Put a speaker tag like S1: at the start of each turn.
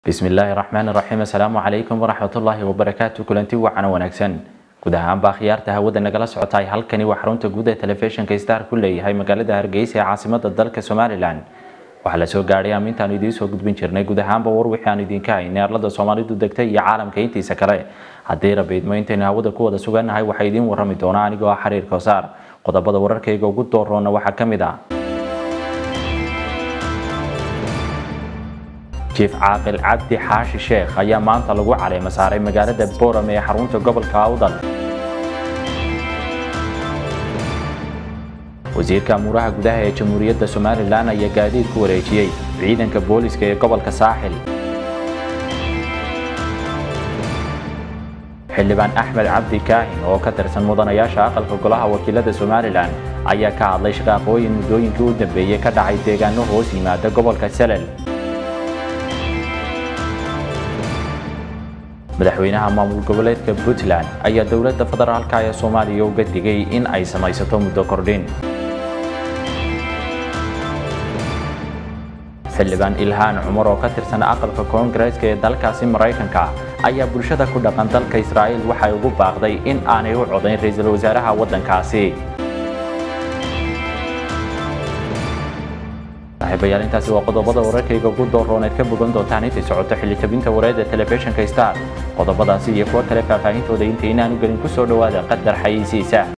S1: bismillaahi raxmaan raxiim assalaamu calaykum waraxmatullaahi wabarakaatu kulanti wacan wanaagsan guud ahaanbaa khiyaarta hawada nagala socotaay halkani waa xarunta guud ee telefishinka star ku leeyahay magaalada hargeysa ee caasimada dalka somalilan waxaa la soo gaadhay amintaanu idiin soo gudbin jirnay guud ahaanba war wixii aan idinka haynay arlada soomaalidu degtay iyo caalamka intiisa kale haddii rabiidmo intaynu hawada ku wada sugannahay waxaa idiin warrami doonaa anigoo ah xiriir koosaar qodobada wararkayga ugu dooroona waxaa ka mid ah jiif caaqil cabdi xaashi sheekh ayaa maanta lagu caleema saaray magaalada boram ee xarunta gobolka awdal wasiirka amuuraha gudaha ee jamhuuriyadda somalilan ayaa gaadiid ku wareejiyey ciidanka booliska ee gobolka saaxil xildhibaan axmed cabdi kaahin oo ka tirsan mudanayaasha aqalka golaha wakiilada somalilan ayaa ka hadlay shaqaaqooyin muddooyinkii u dambeeyey ka dhacay deegaano hoos yimaada gobolka salel madaxweynaha maamul goboleedka puntland ayaa dowladda federaalka ee soomaaliya uga digay in ay samaysato muddo kordhin xildhibaan ilhaan cumar oo ka tirsan aqalka koongareeska ee dalkaasi maraykanka ayaa bulshada ku dhaqan dalka israa'iil waxay ugu baaqday in aanay u codayn ra-iisul wasaaraha waddankaasi saaxiibayaal intaasi waa qodobada wararkayga ugu doorooneed ka bogan doontaan intay socoto xilli tabinta wareedda telefishinka star qodobadaasi iyo kuwo kale faahfaahintooda inta inaanu gelin ku soo dhowaada qadar xayiisiisa